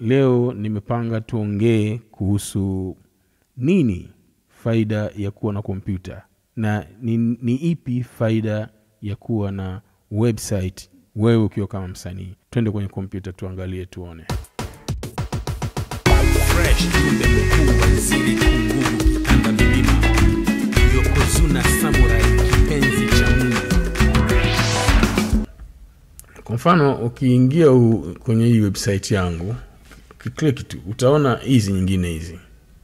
leo nimepanga tuongee kuhusu nini faida ya kuwa na kompyuta na ni, ni ipi faida ya kuwa na website wewe ukiwa kama msanii twende kwenye kompyuta tuangalie tuone fresh jumbe mkuu waziri kungugu kitanda milima yokozuna samurai kipenzi cha mungu kwa mfano ukiingia u, kwenye hii website yangu ukiklik tu utaona hizi nyingine hizi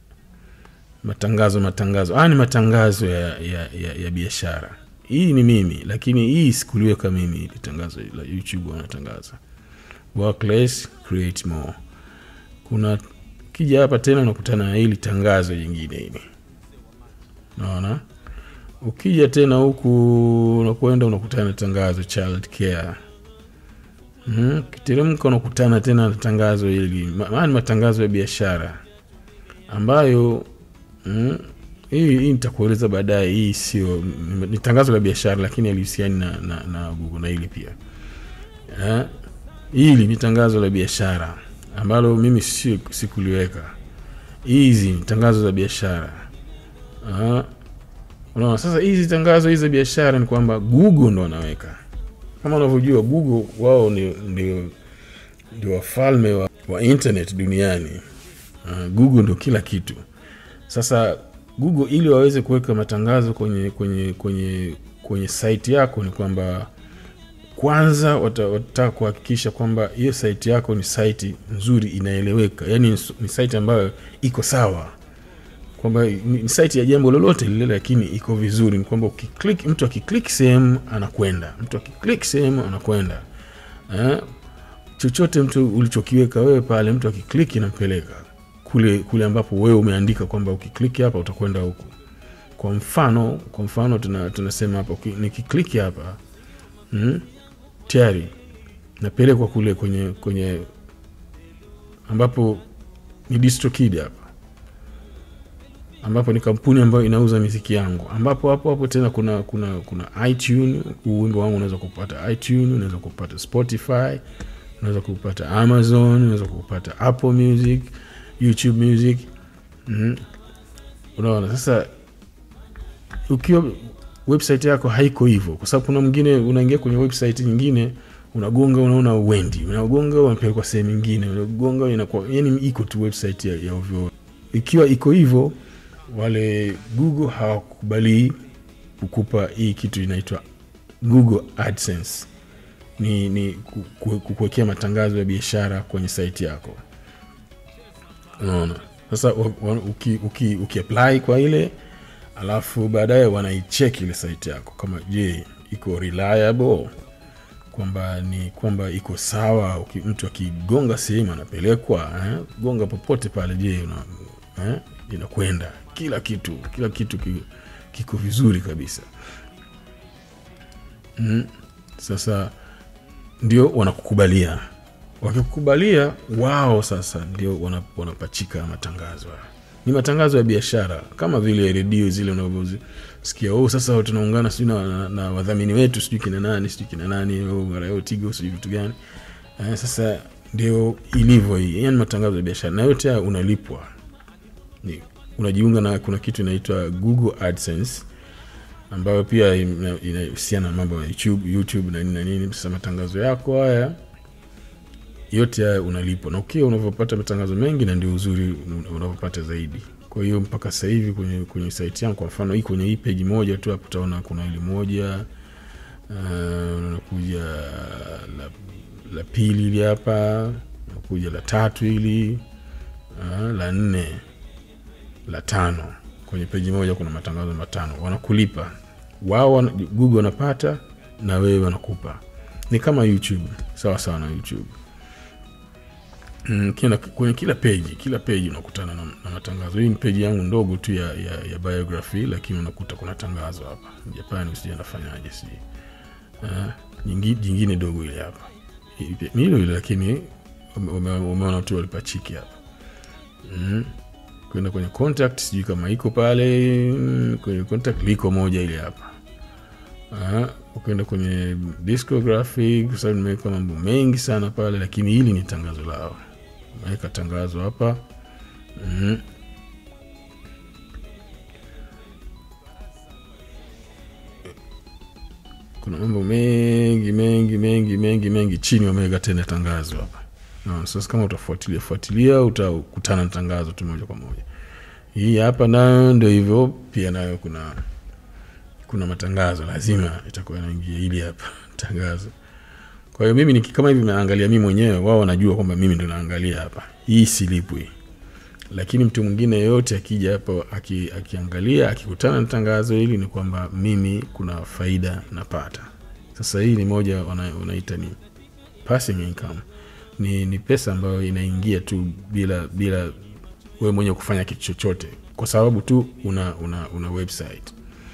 matangazo matangazo haya ni matangazo ya, ya, ya, ya biashara hii ni mimi lakini hii sikuliweka mimi ili tangazo la youtube wanatangaza work less create more kuna kija hapa tena unakutana na hili tangazo jingine hili naona ukija tena huku unakwenda unakutana na tangazo child care mm, kiteremka unakutana tena na tangazo hili Ma- maana ni matangazo ya biashara ambayo mm, hii hii nitakueleza baadaye hii sio ni- ni tangazo la biashara lakini alihusiani na, na, na google na hili pia eh, hili ni tangazo la biashara ambalo mimi si, sikuliweka hizi ni tangazo za biashara Ah, unaona sasa hizi tangazo hizi za biashara ni kwamba google ndo wanaweka kama unavyojua google wao ni- ndio ndio wafalme wa, wa internet duniani uh, google ndo kila kitu sasa google ili waweze kuweka matangazo kwenye kwenye kwenye kwenye site yako ni kwamba kwanza wata- watataka kuhakikisha kwamba hiyo site yako ni site nzuri inaeleweka yaani ni- ni site ambayo iko sawa kwamba ni ni site ya jambo lolote lile lakini iko vizuri ni kwamba ukiklik mtu akiklik sehemu anakwenda mtu akiklik sehemu anakwenda eh? chochote mtu ulichokiweka wewe pale mtu akiklik inampeleka kule kule ambapo wewe umeandika kwamba ukiklik hapa utakwenda huku kwa mfano kwa mfano tuna, tunasema hapa uki- nikiklik hapa mm, tayari napelekwa kule kwenye kwenye ambapo ni distrokid hapa ambapo ni kampuni ambayo inauza miziki yangu ambapo hapo hapo tena kuna kuna kuna itune huu wimbo wangu unaweza kupata itune unaweza kupata spotify unaweza kupata amazon unaweza kupata apple music youtube music mm. unaona sasa ukiwa website yako haiko hivyo kwa sababu kuna mwingine unaingia kwenye website nyingine unagonga unaona uendi unagonga unapelekwa sehemu nyingine unagonga inakuwa yani iko tu website ya, ya ovyo ikiwa iko hivyo wale google hawakubali kukupa hii kitu inaitwa google adsense ni, ni ku- ku- kukuwekea matangazo ya biashara kwenye site yako unaona sasa wa- wa- uki, uki, uki apply kwa ile alafu baadaye wanaicheck ile site yako kama je iko reliable kwamba ni kwamba iko sawa uki, mtu akigonga sehemu anapelekwa eh? gonga popote pale je una, eh? inakwenda kila kitu kila kitu ki, kiko vizuri kabisa mm. sasa ndio wanakukubalia wakikukubalia wao sasa ndio wana- wanapachika matangazo haya ni matangazo ya biashara kama vile redio zile unavyosikia oh, sasa tunaungana sijui na, na, na wadhamini wetu sijui kina nani sijui kina nani oh, marayo tigo sijui vitu gani eh, sasa ndio ilivyo hii yani matangazo ya biashara na yote haya unalipwa ni, unajiunga na kuna kitu inaitwa google adsense ambayo pia ina- inahusiana na mambo ya youtube, YouTube na nini na nini sasa matangazo yako haya yote haya unalipwa na ukiwa unavyopata matangazo mengi na ndio uzuri un- unavyopata zaidi kwa hiyo mpaka sasa hivi kwenye, kwenye site yangu kwa mfano hii kwenye hii peji moja tu hapo utaona kuna ili moja uh, unakuja la, la pili hili hapa unakuja la tatu hili uh, la nne la tano kwenye peji moja kuna matangazo matano wanakulipa wao wana- google wanapata na wewe wanakupa ni kama youtube sawa sawa na youtube Mm, kila, kwenye kila peji kila peji unakutana na, na matangazo hii ni peji yangu ndogo tu ya, ya, ya biography lakini unakuta kuna tangazo hapa japani sijui anafanyaje si uh, jingi, jingine dogo ile hapa Hii pia- ni hilo hilo lakini ume- ume- umeona tu walipachiki hapa mm. kwenda kwenye contact sijui kama iko pale mm, kwenye contact liko moja ile hapa Ah, ukienda kwenye discography kwa sababu nimeweka mambo mengi sana pale lakini hili ni tangazo lao naweka tangazo hapa mm. kuna mambo mengi mengi mengi mengi mengi chini wameweka tena tangazo hapa no, sasa kama utafuatilia fuatilia utakutana na tangazo tu moja kwa moja hii hapa nayo ndio hivyo pia nayo kuna kuna matangazo lazima itakuwa inaingia ili hapa tangazo kwa hiyo mimi niki- kama hivi naangalia mimi mwenyewe wao wanajua kwamba mimi ndo naangalia hapa hii silipwi lakini mtu mwingine yeyote akija hapo aki, akiangalia akikutana na tangazo hili ni kwamba mimi kuna faida napata sasa hii ni moja wana- wanaita ni passing income ni, ni pesa ambayo inaingia tu bila bila wewe mwenyewe kufanya kitu chochote kwa sababu tu una una, una website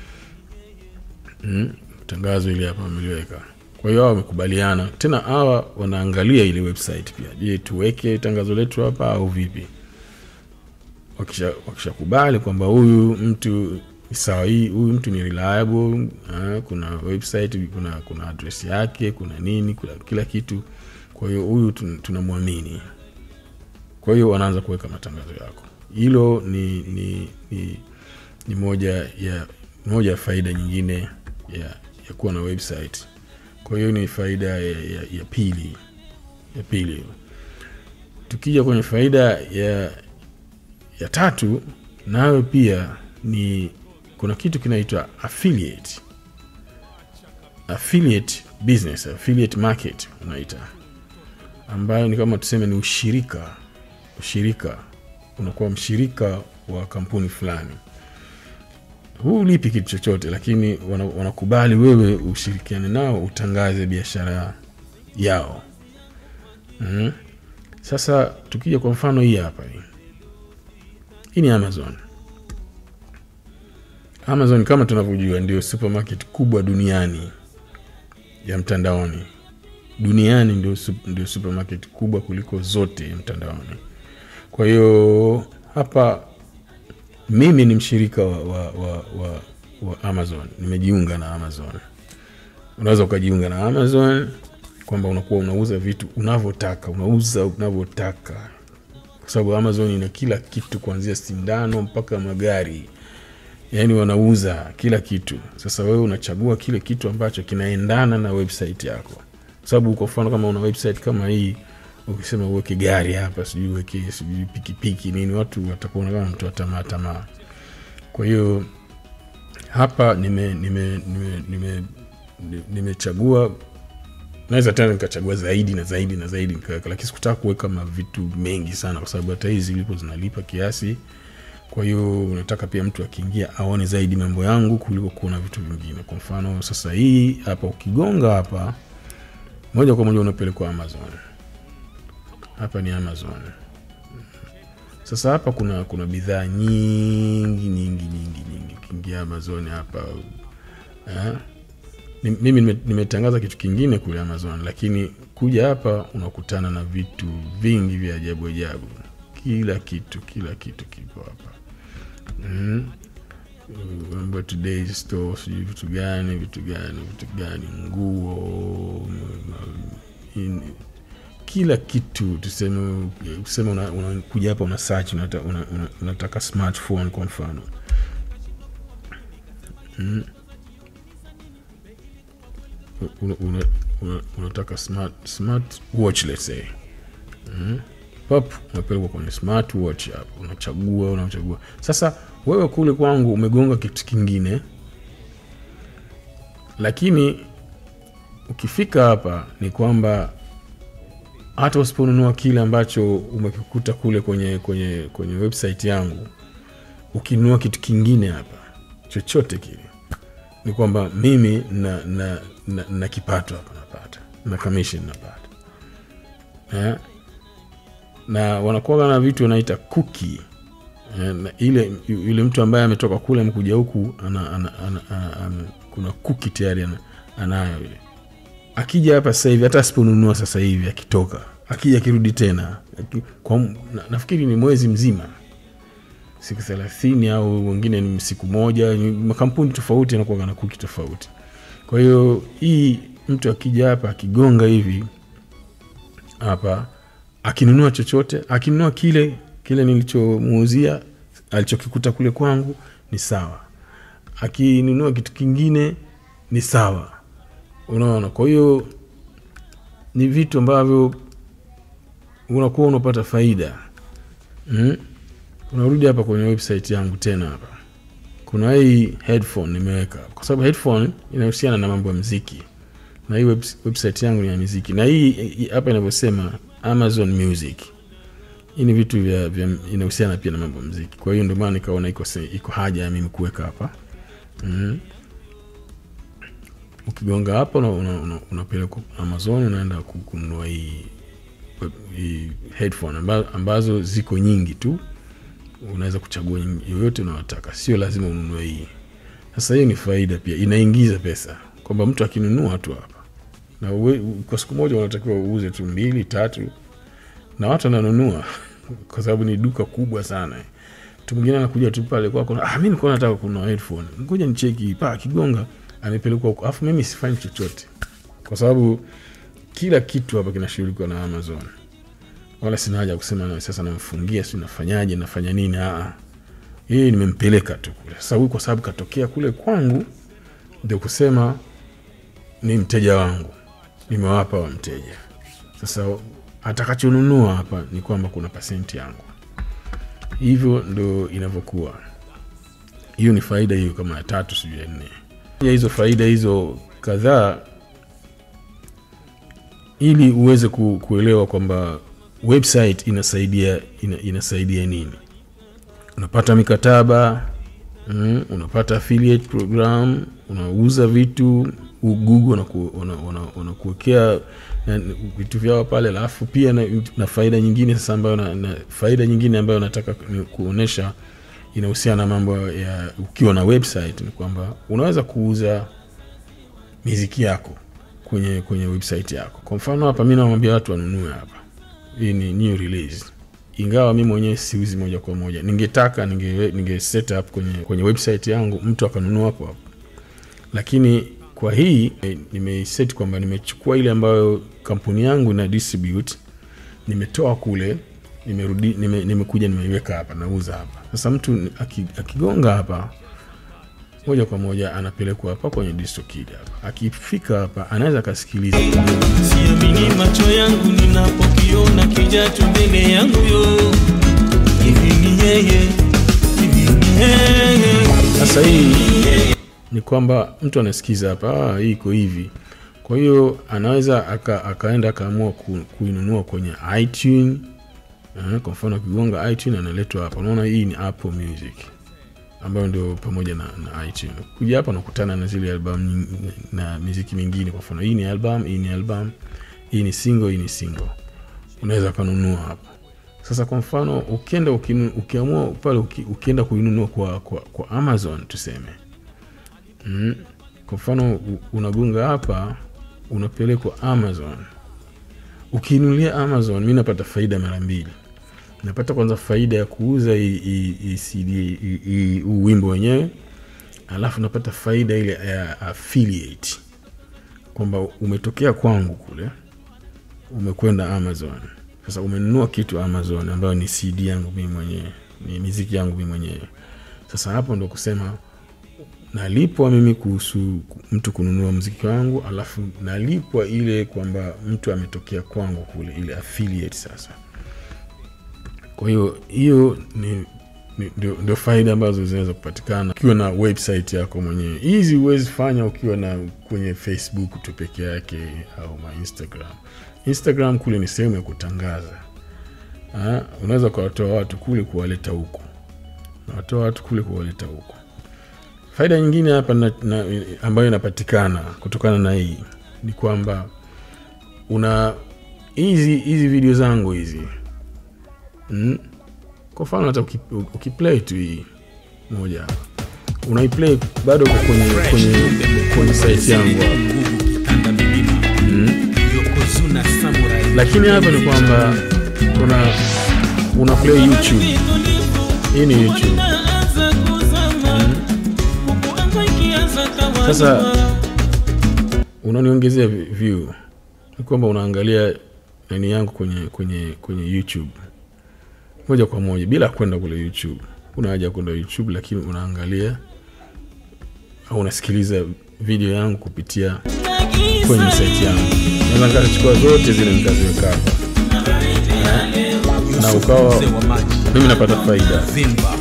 mm, tangazo ili hapa wameliweka kwa hiyo hawa wamekubaliana tena hawa wanaangalia ile website pia je tuweke tangazo letu hapa au vipi wakisha wakishakubali kwamba huyu mtu ni sawa hii huyu mtu ni reliable ah, kuna website kuna kuna address yake kuna nini kuna kila kitu kwa hiyo huyu tun- tunamwamini kwa hiyo wanaanza kuweka matangazo yako hilo ni ni, ni ni moja ya moja ya faida nyingine ya, ya kuwa na website kwa hiyo ni faida ya, ya, ya pili ya pili tukija kwenye faida ya ya tatu nayo pia ni kuna kitu kinaitwa affiliate affiliate business affiliate market unaita ambayo ni kama tuseme ni ushirika ushirika unakuwa mshirika wa kampuni fulani huu lipi kitu chochote lakini wana- wanakubali wewe ushirikiane nao utangaze biashara yao mm. sasa tukija kwa mfano hii hapa hii hii ni amazon amazon kama tunavyojua ndio supermarket kubwa duniani ya mtandaoni duniani ndio, sup- ndio supermarket kubwa kuliko zote ya mtandaoni kwa hiyo hapa mimi ni mshirika wa, wa, wa, wa, wa amazon nimejiunga na amazon unaweza ukajiunga na amazon kwamba unakuwa unauza vitu unavyotaka unauza unavyotaka kwa sababu amazon ina kila kitu kuanzia sindano mpaka magari yaani wanauza kila kitu sasa wewe unachagua kile kitu ambacho kinaendana na website yako kwa sababu kwa mfano kama una website kama hii ukisema uweke gari hapa sijui uweke sijui pikipiki nini watu watakuona kama mtu wa tamaa tamaa kwa hiyo hapa nime nime nime nime nimechagua naweza tena nikachagua zaidi na zaidi na zaidi nikaweka lakini sikutaka kuweka mavitu mengi sana kwa sababu hata hizi zilipo zinalipa kiasi kwa hiyo unataka pia mtu akiingia aone zaidi mambo yangu kuliko kuona vitu vingine kwa mfano sasa hii hapa ukigonga hapa moja kwa moja unapelekwa amazon hapa ni amazon sasa hapa kuna kuna bidhaa nyingi nyingi nyingi nyingi ukiingia amazon hapa eh, ni- mimi nime- nimetangaza kitu kingine kule amazon lakini kuja hapa unakutana na vitu vingi vya ajabu ajabu kila kitu kila kitu kipo hapa mm. mambo ya today store sijui vitu gani vitu gani vitu gani nguo ma- in- kila kitu tuseme tuseme unakuja una, unakuja hapa una search unata, una, una, unataka smartphone kwa mfano una, una, una, unataka smart, smart watch let's say mm. pap unapelekwa kwenye smart watch hapo unachagua unachagua sasa wewe kule kwangu umegonga kitu kingine lakini ukifika hapa ni kwamba hata usiponunua kile ambacho umekikuta kule kwenye kwenye kwenye website yangu ukinunua kitu kingine hapa chochote kile ni kwamba mimi na, na, na, na kipato hapa napata na commission napata eh? na wanakuwa na vitu wanaita kuki eh, na ile yule mtu ambaye ametoka kule amekuja huku ana, ana, ana, ana, ana, kuna kuki tayari ana, anayo ile akija hapa sasa hivi hata asiponunua sasa hivi akitoka akija akirudi tena aki- kwa, m- na, nafikiri ni mwezi mzima siku thelathini au wengine ni siku moja ni makampuni tofauti yanakuwa na kuki tofauti kwa hiyo hii mtu akija hapa akigonga hivi hapa akinunua chochote akinunua kile kile nilichomuuzia alichokikuta kule kwangu ni sawa akinunua kitu kingine ni sawa unaona kwa hiyo ni vitu ambavyo unakuwa unapata faida mm? unarudi hapa kwenye website yangu tena hapa kuna hii headphone nimeweka kwa sababu headphone inahusiana na mambo ya mziki na hii webs- website yangu ni ya muziki na hii hii hapa inavyosema amazon music hii ni vitu vya, vya inahusiana pia na mambo ya mziki kwa hiyo ndio maana nikaona iko, se- iko haja ya mimi kuweka hapa mm. ukigonga hapa unapelekwa una, una unapelekwa amazon unaenda ku- kununua hii, web- hii headphone amba, ambazo ziko nyingi tu unaweza kuchagua nyingi- yoyote unayotaka sio lazima ununue hii sasa hiyo ni faida pia inaingiza pesa kwamba mtu akinunua tu hapa na uwe, kwa siku moja unatakiwa uuze tu mbili tatu na watu wananunua kwa sababu ni duka kubwa sana mtu mwingine anakuja tu pale kwako ah, mi nikuwa nataka kununua headphone ngoja nicheki pa akigonga amepelekwa huko alafu mimi sifanyi chochote kwa sababu kila kitu hapa kinashughulikiwa na amazon wala sina haja ya kusema na sasa namfungia si nafanyaje nafanya nini Aa, yeye nimempeleka tu kule sasa huyu kwa sababu katokea kule kwangu ndio kusema ni mteja wangu nimewapa wa mteja sasa atakachonunua hapa ni kwamba kuna pasenti yangu hivyo ndo inavyokuwa hiyo ni faida hiyo kama ya tatu sijui ya nne ya hizo faida hizo kadhaa ili uweze ku, kuelewa kwamba website inasaidia ina, inasaidia nini unapata mikataba mm, unapata affiliate program unauza vitu u- google wanaku- wana- wana- wanakuwekea na- vitu vyao pale alafu pia na, na faida nyingine sasa ambayo na, na faida nyingine ambayo nataka ni kuonyesha inahusiana na mambo ya ukiwa na website ni kwamba unaweza kuuza miziki yako kwenye kwenye website yako kwa mfano hapa mi nawambia watu wanunue hapa hii ni new release ingawa mi mwenyewe siuzi moja kwa moja ningetaka ninge, ninge set up kwenye, kwenye website yangu mtu akanunua hapo hapo lakini kwa hii eh, nimeiset kwamba nimechukua ile ambayo kampuni yangu ina distribute nimetoa kule nimerudi nime, nimekuja nimeiweka hapa nauza hapa sasa mtu aki- akigonga hapa moja kwa moja anapelekwa hapa kwenye distokid hapa akifika hapa anaweza akasikiliza siamini macho yangu ninapokiona kijacho mbele yangu yo hivi ni yeye hivi ni yeye sasa hii ni kwamba mtu anasikiza hapa ah, hii iko hivi kwa hiyo anaweza aka, akaenda akaamua ku, kuinunua kwenye itune eh, kwa mfano akigonga itune analetwa hapa unaona hii ni apple music ambayo ndio pamoja na, na itune kuja hapa nakutana na zile album nying- na miziki mingine kwa mfano hii ni album hii ni album hii ni single hii ni single unaweza ukanunua hapa sasa kwa mfano ukienda ukinu, ukiamua pale uki, ukienda kuinunua kwa, kwa, kwa amazon tuseme mm, kwa mfano u- unagonga hapa unapelekwa amazon ukiinulia amazon mi napata faida mara mbili napata kwanza faida ya kuuza hii- hii hii CD hii- hii- huu wimbo wenyewe alafu napata faida ile ya affiliate kwamba umetokea kwangu kule umekwenda amazon sasa umenunua kitu amazon ambayo ni cd yangu mii mwenyewe ni miziki yangu mii mwenyewe sasa hapo ndo kusema nalipwa mimi kuhusu ku- mtu kununua mziki wangu alafu nalipwa ile kwamba mtu ametokea kwangu kule ile affiliate sasa kwa hiyo hiyo ni ni- ndio ndio faida ambazo zinaweza kupatikana ukiwa na website yako mwenyewe hizi huwezi fanya ukiwa na kwenye facebook tu peke yake au ma instagram instagram kule ni sehemu ya kutangaza Ah, unaweza ukawatoa watu kule kuwaleta huku nawatoa watu kule kuwaleta huku faida nyingine hapa na, na, ambayo inapatikana kutokana na hii ni kwamba una hizi hizi video zangu hizi mm? kwa mfano hata uki- ukiplay tu hii moja hapa unaiplay bado uko kwenye, kwenye, kwenye site yangu hapa nguvu kitanda milima mm? yokozuna samurai lakini hapa ni kwamba kuna una play youtube hii ni youtube sasa unaniongezea vi- view ni kwamba unaangalia nani yangu kwenye kwenye kwenye youtube moja kwa moja bila kwenda kule youtube una haja ya kwenda youtube lakini unaangalia au unasikiliza video yangu kupitia kwenye site yangu naweza nikachukua zote zile nikaziweka hapa na ukawa Mzee wa maji mimi napata faida Zimba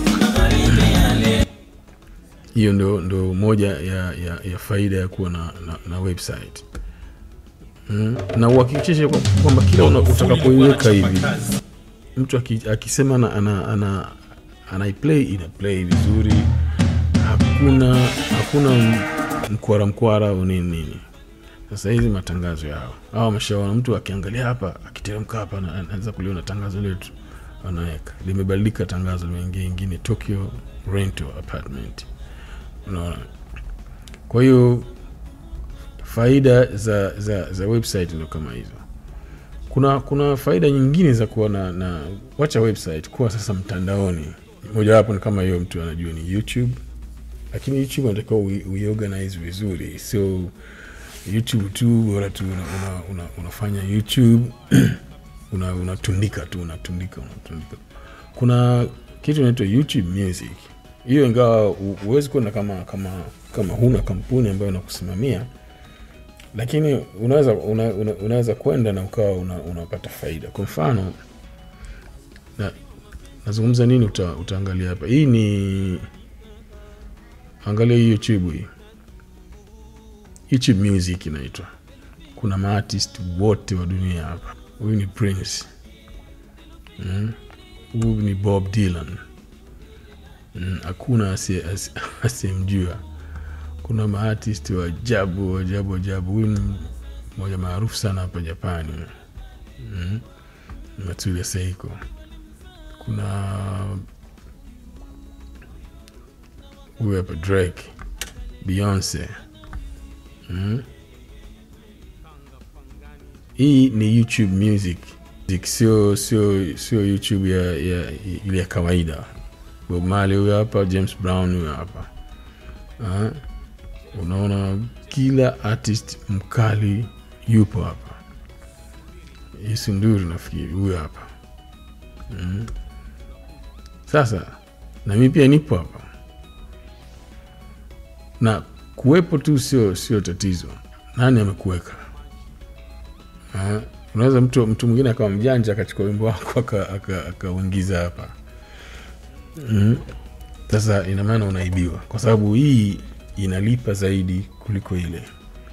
hiyo ndo, ndo moja ya, ya, ya faida ya kuwa na, na, na website mm. na uhakikishe kwa- kwamba kila una- utakapoiweka hivi mtu aki, akisema ana, ana, ana, anaiplay ina play vizuri hakuna hakuna m- mkwara mkwara au nini nini sasa hizi matangazo yao au ameshaona mtu akiangalia hapa akiteremka hapa ana- anaweza kuliona tangazo letu anaweka limebadilika tangazo limeingia ingine tokyo rental apartment unaona kwa hiyo faida za, za, za website ndo kama hizo kuna kuna faida nyingine za kuwa na, na wacha website kuwa sasa mtandaoni mojawapo ni kama hiyo mtu anajua ni youtube lakini youtube anatakiwa ui- uiorganize vizuri sio youtube tu bora tu una, una, una, unafanya youtube una- unatundika tu unatundika unatundika kuna kitu inaitwa youtube music hiyo ingawa hu- huwezi kwenda kama kama kama huna kampuni ambayo inakusimamia lakini unaweza una, una, unaweza kwenda na ukawa una, unapata faida kwa mfano na, nazungumza nini uta, utaangalia hapa hii ni angalia hii youtube hii youtube music inaitwa kuna maartist wote wa dunia hapa huyu ni prince Mm. huyu ni bob dylan Mm, hakuna asiye- asi- asiyemjua kuna maartist wa ajabu ajabu ajabu huyu ni mmoja maarufu sana hapa japani mm. matsuya seiko kuna huyu hapa drake beyonce mm. hii ni youtube music Music, sio sio sio youtube ya, ya ile ya kawaida bob marley huyo hapa james brown huyo hapa Ah, unaona kila artist mkali yupo hapa hisi nduri nafikiri huyo hapa mm. sasa na mi pia nipo hapa na kuwepo tu sio sio tatizo nani amekuweka Ah, unaweza mtu mtu mwingine akawa mjanja akachukua wimbo wako aka- aka- akauingiza hapa mm. sasa ina maana unaibiwa kwa sababu hii inalipa zaidi kuliko ile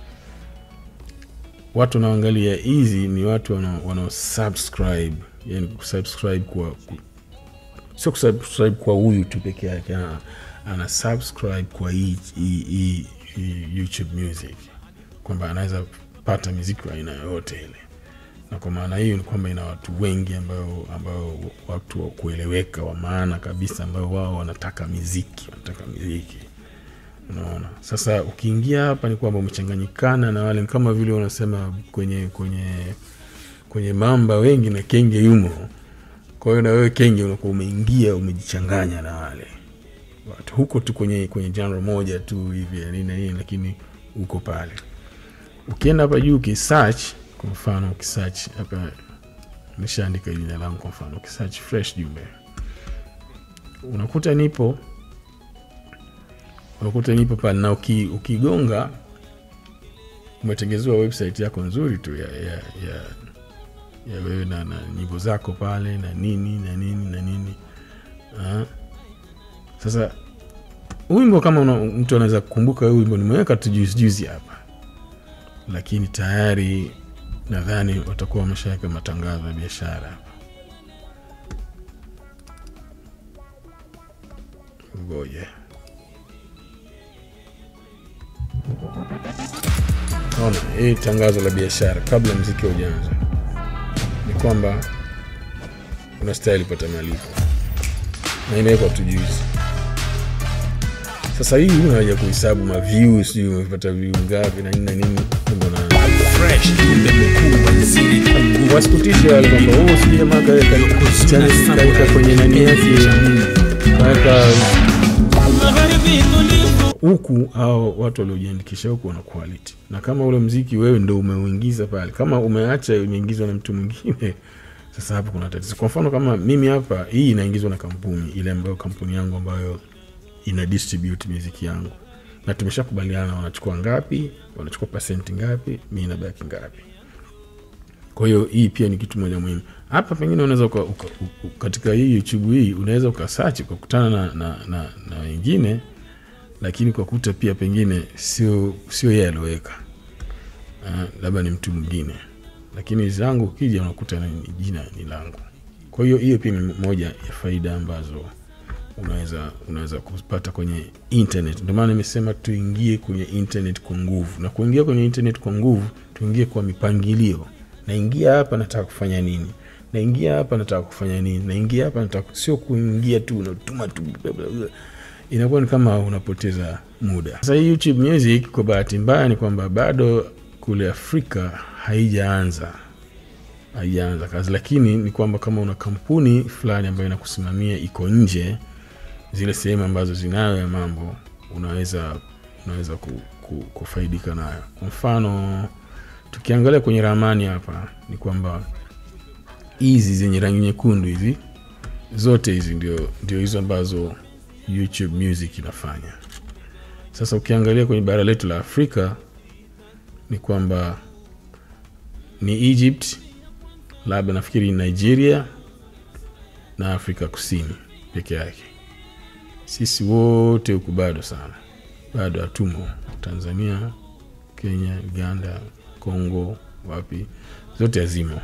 watu wanaoangalia hizi ni watu wanao wanao subscribe yani kusubscribe kwa ku, sio kusubscribe kwa huyu tu peke yake ah, ana subscribe kwa hii, hii, hii, hii youtube music kwamba anaweza pata miziki wa aina yoyote ile na kwa maana hiyo ni kwamba ina watu wengi ambao ambao watu wa kueleweka wa maana kabisa ambao wao wanataka miziki wanataka miziki unaona sasa ukiingia hapa ni kwamba umechanganyikana na wale kama vile wanasema kwenye kwenye kwenye mamba wengi na kenge yumo kwa hiyo na wewe kenge unakuwa umeingia umejichanganya na wale watu huko tu kwenye kwenye genre moja tu hivi ya nini na nini lakini uko pale ukienda hapa juu ukisearch kwa mfano ukisearch hapa nishaandika jina langu kwa mfano ukisearch fresh jumbe unakuta nipo unakuta nipo pale na uki, ukigonga umetengezewa website yako nzuri tu ya, ya, ya, ya wewe na, na nyimbo zako pale na nini na nini na nini Ah. sasa huu wimbo kama una, mtu anaweza kukumbuka huu wimbo nimeweka tu juzi juzi hapa lakini tayari nadhani watakuwa wameshaweka matangazo ya biashara hapa ngoja ona hii tangazo la biashara kabla mziki haujaanza ni kwamba unastahili pata malipo na imewekwa tu juzi sasa hii huna haja kuhesabu maview sijui umepata view ngapi na nini na nini Kumbe una- fresh kumbe mkuu waziri Kungu wasikutishe wale kwamba huu sijui jamaa kaweka channel kaweka kwenye nani yake kaweka Magharibi tulivu huku au watu waliojiandikisha huku wana quality na kama ule mziki wewe ndo umeuingiza pale kama umeacha imeingizwa na mtu mwingine sasa hapo kuna tatizo kwa mfano kama mimi hapa hii inaingizwa na kampuni ile ambayo kampuni yangu ambayo ina distribute muziki yangu na tumeshakubaliana wanachukua ngapi wanachukua pasenti ngapi mi nabaki ngapi kwa hiyo hii pia ni kitu moja muhimu hapa pengine unaweza uka, uka, uka, katika hii youtube hii unaweza ukasachi ukakutana na, na, na, na wengine lakini kwa kuta pia pengine sio sio yeye alioweka uh, labda ni mtu mwingine lakini zangu ukija unakuta ni jina ni langu kwa hiyo hiyo pia ni moja ya faida ambazo unaweza unaweza kupata kwenye internet ndio maana nimesema tuingie kwenye internet kwa nguvu na kuingia kwenye internet kwa nguvu tuingie kwa mipangilio naingia hapa nataka kufanya nini naingia hapa nataka kufanya nini naingia hapa nataka sio kuingia tu unatuma tu bla, bla, bla. inakuwa ni kama unapoteza muda sasa hii youtube music kwa bahati mbaya ni kwamba bado kule afrika haijaanza haijaanza kazi lakini ni kwamba kama una kampuni fulani ambayo inakusimamia iko nje zile sehemu ambazo zinayo ya mambo unaweza unaweza ku, ku, kufaidika nayo kwa mfano tukiangalia kwenye ramani hapa ni kwamba hizi zenye rangi nyekundu hizi zote hizi ndio, ndio hizo ambazo youtube music inafanya sasa ukiangalia kwenye bara letu la afrika ni kwamba ni egypt labda nafikiri nigeria na afrika kusini peke yake sisi wote huku bado sana bado hatumo tanzania kenya uganda congo wapi zote hazimo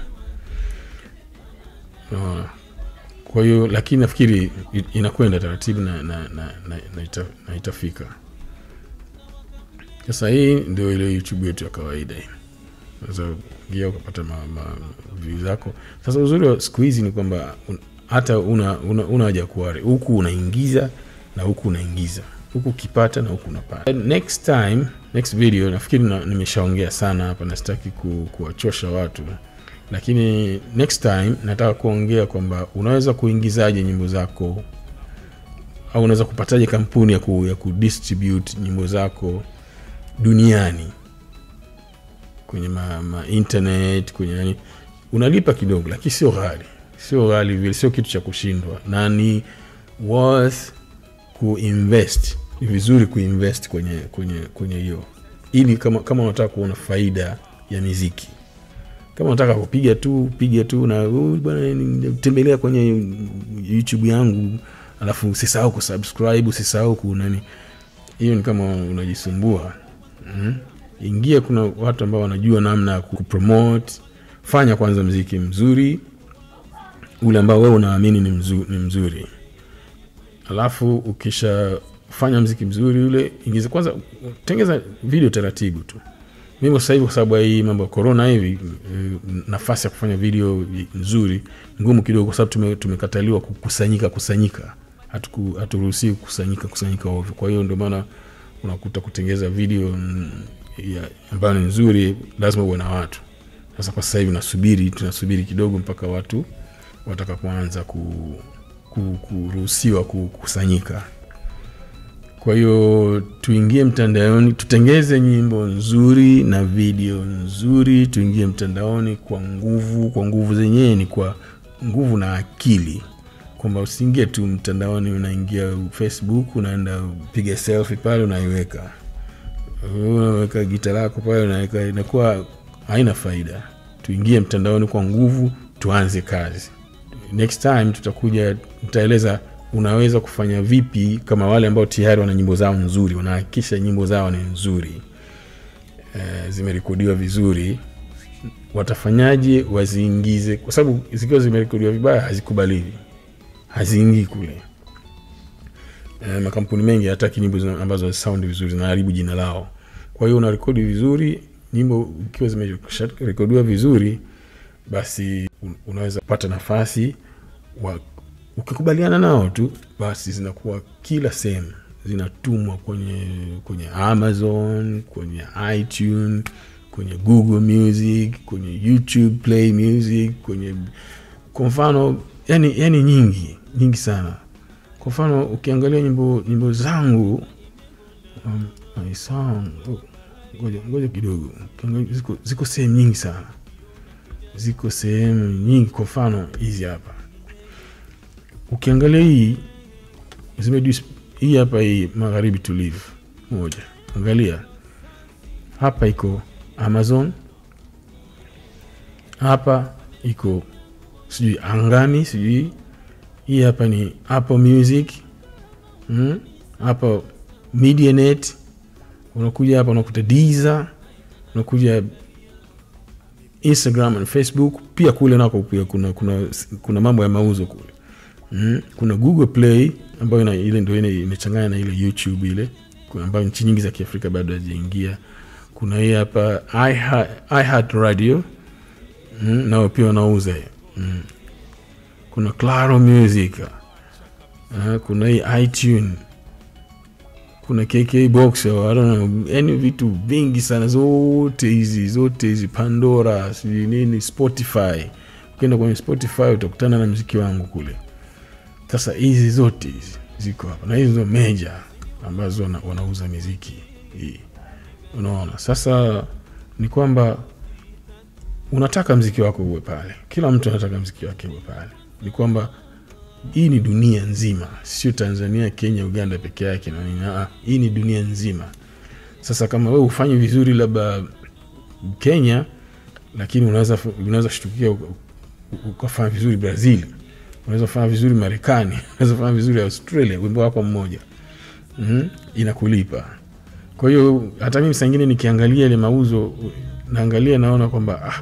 Unaona? kwa hiyo lakini nafikiri i- inakwenda taratibu na, na, na, na, na, ita, na itafika sasa hii ndio ile youtube yetu ya kawaida hii unaweza ingia ukapata ma, ma, view zako sasa uzuri wa siku hizi ni kwamba un, hata una una, una haja kuware huku unaingiza na huku unaingiza huku ukipata na huku unapata next time next video nafikiri na, nimeshaongea sana hapa na sitaki ku, kuwachosha watu lakini next time nataka kuongea kwamba unaweza kuingizaje nyimbo zako au unaweza kupataje kampuni ya, ku, ya kudistribute nyimbo zako duniani kwenye ma, ma internet kwenye nani unalipa kidogo lakini sio ghali sio ghali vile sio kitu cha kushindwa na ni worth kuinvest ni vizuri kuinvest kwenye kwenye kwenye hiyo ili kama kama unataka kuona faida ya miziki kama unataka kupiga tu piga tu na "Oh, bwana ni- tembelea kwenye youtube yangu alafu usisahau kusubscribe usisahau kunani hiyo ni kama unajisumbua mm. ingia kuna watu ambao wanajua namna ya kupromote fanya kwanza mziki mzuri ule ambao wewe unaamini ni, mzu, ni mzuri alafu ukishafanya mziki mzuri ule ingiza kwanza tengeza video taratibu tu mimi kwa sasa hivi kwa sababu ya hii mambo ya corona hivi eh, nafasi ya kufanya video nzuri ngumu kidogo kwa sababu tume, tumekataliwa kukusanyika kusanyika Hatuku- haturuhusiwi kukusanyika kusanyika ovyo kwa hiyo ndio maana unakuta kutengeza video mm, ya- ambayo ni nzuri lazima uwe na watu sasa kwa sasa hivi nasubiri tunasubiri kidogo mpaka watu watakapoanza ku, ku, kuruhusiwa kukusanyika kwa hiyo tuingie mtandaoni tutengeze nyimbo nzuri na video nzuri tuingie mtandaoni kwa nguvu kwa nguvu zenyewe ni kwa nguvu na akili kwamba usiingie tu mtandaoni unaingia facebook unaenda piga selfie pale unaiweka unaweka gita lako pale unaweka inakuwa haina faida tuingie mtandaoni kwa nguvu tuanze kazi next time tutakuja tutaeleza unaweza kufanya vipi kama wale ambao tayari wana nyimbo zao nzuri wanahakikisha nyimbo zao ni nzuri e, zimerekodiwa vizuri watafanyaje waziingize kwa sababu zikiwa zimerekodiwa vibaya hazikubaliwi haziingii kule e, makampuni mengi hataki nyimbo zina- ambazo sound vizuri zinaharibu jina lao kwa hiyo unarekodi vizuri nyimbo ikiwa zimerekodiwa vizuri basi un- unaweza kupata nafasi wa, ukikubaliana nao tu basi zinakuwa kila sehemu zinatumwa kwenye kwenye amazon kwenye itune kwenye google music kwenye youtube play music kwenye kwa mfano yani, yani nyingi nyingi sana kwa mfano ukiangalia nyimbo nyimbo zangu um, my song oh, ngoja ngoja kidogo Kiangalia, ziko, ziko sehemu nyingi sana ziko sehemu nyingi kwa mfano hizi hapa ukiangalia hii zimejus hii hapa hii magharibi tulivu moja angalia hapa iko amazon hapa iko sijui angani sijui hii hapa ni apple music mm? hapa medianet unakuja hapa unakuta Deezer, unakuja instagram na facebook pia kule nako pia kuna, kuna, kuna mambo ya mauzo kule mm. kuna google play ambayo ina- ile ndo ile imechanganya na ile youtube ile kuna- ambayo nchi nyingi za kiafrika bado hazijaingia kuna hii hapa iHeart- iheart radio mm, nao pia wanauza hiyo mm. kuna claro music uh, kuna hii itune kuna kk box or I don't know, yani vitu vingi sana zote hizi zote hizi pandora sijui nini spotify ukienda kwenye spotify utakutana na mziki wangu kule sasa hizi zote hizi ziko hapa na hizi ndo meja ambazo wana, wanauza miziki hii unaona sasa ni kwamba unataka mziki wako uwe pale kila mtu anataka mziki wake uwe pale ni kwamba hii ni dunia nzima sio tanzania kenya uganda peke yake na nini Ah, hii ni dunia nzima sasa kama we ufanyi vizuri labda kenya lakini unaweza unaweza shtukia uka- ukafanya vizuri brazil unaweza kufanya vizuri marekani unaweza kufanya vizuri australia wimbo wako mmoja mm inakulipa kwa hiyo hata mimi saa ingine nikiangalia ile mauzo naangalia naona kwamba ah,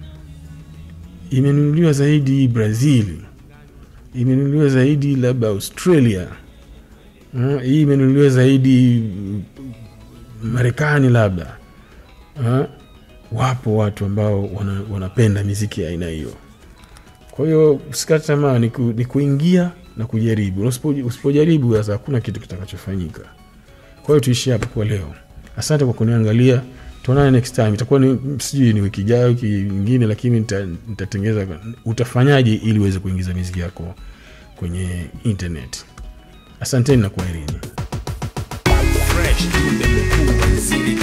imenunuliwa zaidi brazil imenunuliwa zaidi labda australia Mm, hii imenunuliwa zaidi mm, marekani labda Ah, wapo watu ambao wana, wanapenda miziki ya aina hiyo kwa hiyo usikate tamaa ni, ku, ni kuingia na kujaribu Na usipo- usipojaribu sasa hakuna kitu kitakachofanyika kwa hiyo tuishie hapo kwa leo asante kwa kuniangalia tuonane next time itakuwa ni sijui ni wiki ijayo wiki nyingine lakini nita- nitatengeza utafanyaje ili uweze kuingiza miziki yako kwenye internet asanteni na kwaherini fresh kumbe mkuu waziri